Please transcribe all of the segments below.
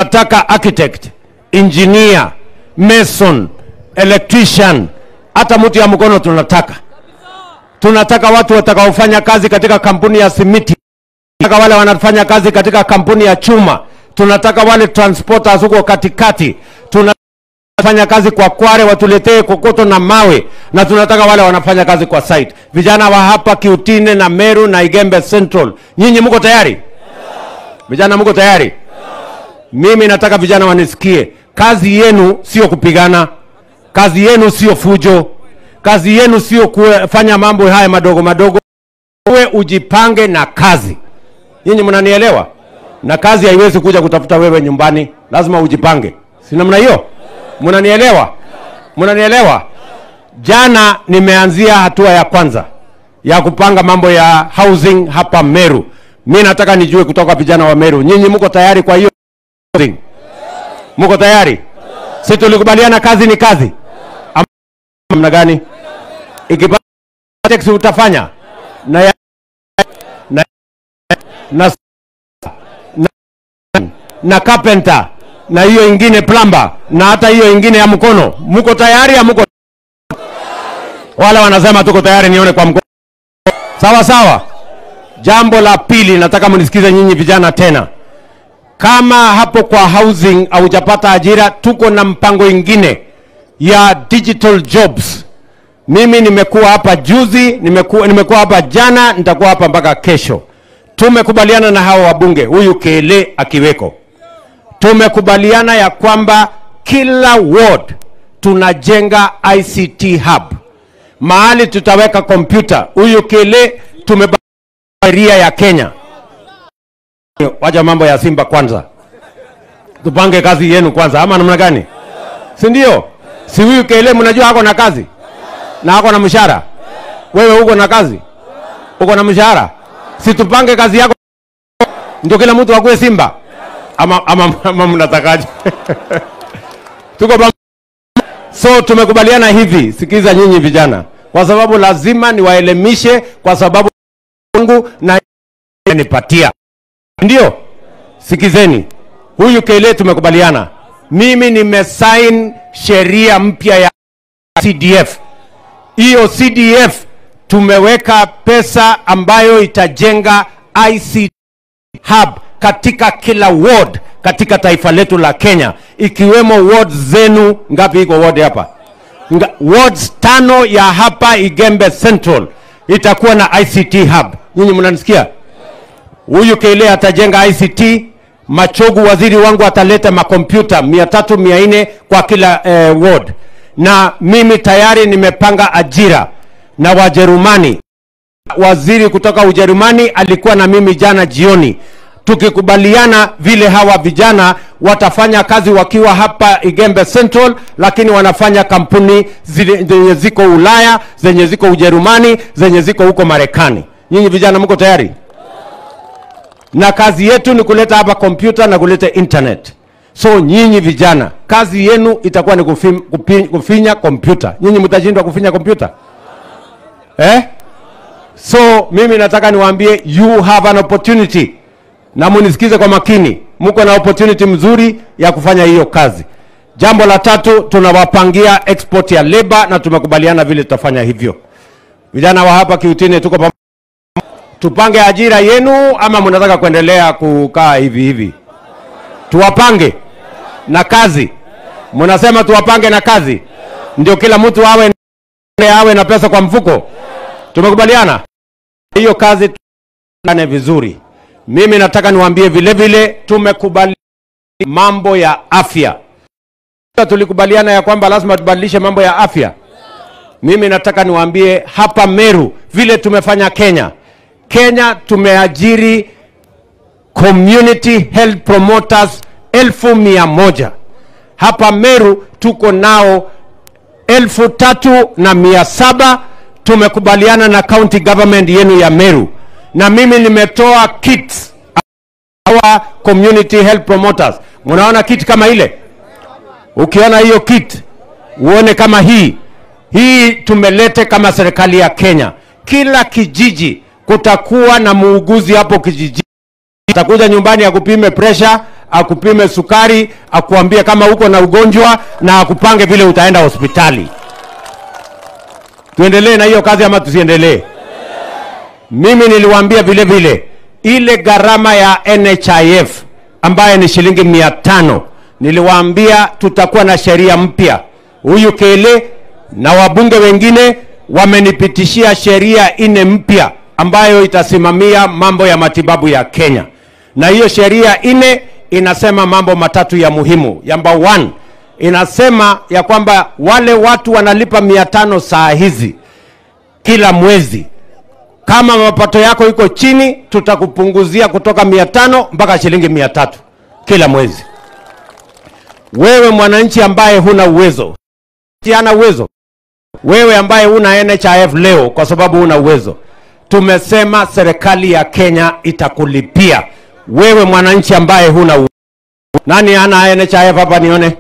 tunataka architect, engineer, mason, electrician, hata mtu ya mkono tunataka. Tunataka watu watakaofanya kazi katika kampuni ya simiti, tunataka wale wanafanya kazi katika kampuni ya chuma, tunataka wale transporters huko katikati, tunafanya kazi kwa Kware watuletee kokoto na mawe, na tunataka wale wanafanya kazi kwa site. Vijana wa hapa Kiutine na Meru na Igembe Central, nyinyi mko tayari? Vijana mko tayari? Mimi nataka vijana wanisikie, kazi yenu sio kupigana, kazi yenu sio fujo, kazi yenu sio kufanya mambo haya madogo madogo. Wewe ujipange na kazi. Nyinyi mnanielewa? Na kazi haiwezi kuja kutafuta wewe nyumbani, lazima ujipange, si namna hiyo? Mnanielewa? Mnanielewa? Jana nimeanzia hatua ya kwanza ya kupanga mambo ya housing hapa Meru. Mi nataka nijue kutoka vijana wa Meru, nyinyi mko tayari kwa hiyo housing? Mko tayari? Si tulikubaliana kazi ni kazi, Ama namna gani? Ikipata taxi utafanya na ya, na, na, na, na carpenter na hiyo ingine plumber na hata hiyo ingine ya mkono. Mko tayari? Hamko? Wale wanasema tuko tayari, nione kwa mkono. Sawa sawa. Jambo la pili, nataka mnisikize nyinyi vijana tena. Kama hapo kwa housing haujapata ajira, tuko na mpango ingine ya digital jobs. Mimi nimekuwa hapa juzi, nimekuwa, nimekuwa hapa jana, nitakuwa hapa mpaka kesho. Tumekubaliana na hawa wabunge, huyu Kele akiweko, tumekubaliana ya kwamba kila ward tunajenga ICT hub mahali tutaweka kompyuta. Huyu Kele tumeba sheria ya Kenya. Wacha mambo ya Simba kwanza, tupange kazi yenu kwanza, ama namna gani? Si ndio? Si huyu Kele mnajua ako na kazi na ako na mshahara. Wewe uko na kazi, uko na mshahara, si tupange kazi yako ndio kila mtu akuwe Simba ama, ama, ama mnatakaje? tuko pamoja. So tumekubaliana hivi, sikiza nyinyi vijana, kwa sababu lazima niwaelimishe, kwa sababu Mungu na nipatia, ndio sikizeni. Huyu Kele tumekubaliana, mimi nimesign sheria mpya ya CDF. Hiyo CDF tumeweka pesa ambayo itajenga ICT hub katika kila ward katika taifa letu la Kenya, ikiwemo ward zenu. Ngapi iko ward hapa? Nga, wards tano ya hapa Igembe Central itakuwa na ICT hub. Nyinyi mnanisikia? Huyu Kele atajenga ICT. Machogu waziri wangu ataleta makompyuta mia tatu mia nne kwa kila eh, ward, na mimi tayari nimepanga ajira na Wajerumani. Waziri kutoka Ujerumani alikuwa na mimi jana jioni tukikubaliana vile hawa vijana watafanya kazi wakiwa hapa Igembe Central, lakini wanafanya kampuni zile zenye ziko Ulaya, zenye ziko Ujerumani, zenye ziko huko Marekani. Nyinyi vijana mko tayari? Na kazi yetu ni kuleta hapa kompyuta na kuleta internet. So nyinyi vijana, kazi yenu itakuwa ni kufim, kupi, kufinya kompyuta. Nyinyi mtashindwa kufinya kompyuta eh? So mimi nataka niwaambie you have an opportunity na munisikize kwa makini, mko na opportunity mzuri ya kufanya hiyo kazi. Jambo la tatu, tunawapangia export ya labor na tumekubaliana vile tutafanya hivyo. Vijana wa hapa Kiutini tuko pamoja. Tupange ajira yenu ama mnataka kuendelea kukaa hivi hivi? Tuwapange na kazi. Mnasema tuwapange na kazi, ndio kila mtu awe awe na pesa kwa mfuko. Tumekubaliana hiyo kazi, tuane vizuri. Mimi nataka niwaambie vile vile tumekubali mambo ya afya. Tulikubaliana ya kwamba lazima tubadilishe mambo ya afya. Mimi nataka niwaambie hapa Meru vile tumefanya Kenya. Kenya tumeajiri community health promoters elfu mia moja. Hapa Meru tuko nao elfu tatu na mia saba. Tumekubaliana na county government yenu ya Meru na mimi nimetoa kits our community health promoters. Mnaona kit kama ile? Ukiona hiyo kit uone kama hii hii tumelete kama serikali ya Kenya. Kila kijiji kutakuwa na muuguzi hapo kijiji, atakuja nyumbani akupime pressure, akupime sukari, akuambie kama uko na ugonjwa na akupange vile utaenda hospitali. Tuendelee na hiyo kazi ama tusiendelee? Mimi niliwaambia vile vile ile gharama ya NHIF ambayo ni shilingi mia tano niliwaambia tutakuwa na sheria mpya. Huyu Kele na wabunge wengine wamenipitishia sheria nne mpya ambayo itasimamia mambo ya matibabu ya Kenya, na hiyo sheria nne inasema mambo matatu ya muhimu. Number one, inasema ya kwamba wale watu wanalipa mia tano saa hizi kila mwezi kama mapato yako iko chini, tutakupunguzia kutoka mia tano mpaka shilingi mia tatu kila mwezi. Wewe mwananchi ambaye huna uwezo, hana uwezo, wewe ambaye huna NHIF leo kwa sababu huna uwezo, tumesema serikali ya Kenya itakulipia wewe mwananchi ambaye huna uwezo. Nani ana NHIF hapa nione?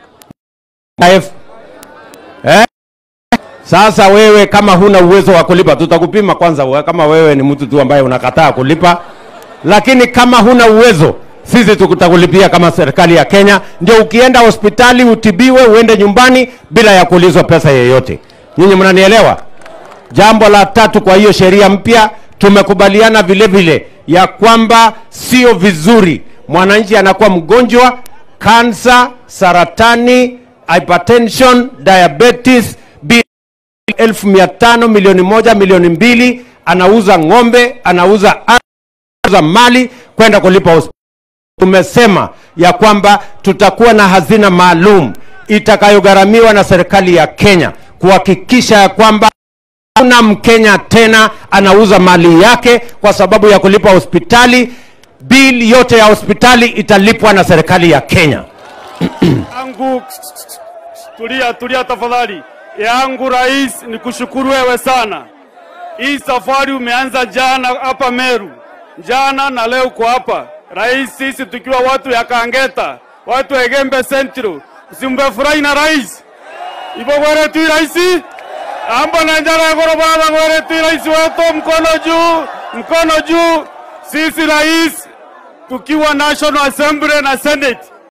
NHIF? Eh? Sasa wewe kama huna uwezo wa kulipa, tutakupima kwanza we- kama wewe ni mtu tu ambaye unakataa kulipa, lakini kama huna uwezo, sisi tutakulipia kama serikali ya Kenya, ndio ukienda hospitali utibiwe, uende nyumbani bila ya kuulizwa pesa yeyote. Nyinyi mnanielewa? Jambo la tatu, kwa hiyo sheria mpya tumekubaliana vile vile ya kwamba sio vizuri mwananchi anakuwa mgonjwa kansa, saratani, hypertension, diabetes bi elfu mia tano milioni moja milioni mbili anauza ng'ombe anauza anauza mali kwenda kulipa hospitali. Tumesema ya kwamba tutakuwa na hazina maalum itakayogharamiwa na serikali ya Kenya kuhakikisha ya kwamba hakuna Mkenya tena anauza mali yake kwa sababu ya kulipa hospitali. Bili yote ya hospitali italipwa na serikali ya Kenya. yangu tulia tulia tafadhali yangu rais ni kushukuru wewe sana hii safari umeanza jana hapa meru jana na leo uko hapa rais sisi tukiwa watu ya kangeta watu ya gembe centro usimbefurahi na rais ivo gweretu raisi amba na njara ya gorobada gweretu rais wetu mkono juu mkono juu sisi rais tukiwa national assembly na senate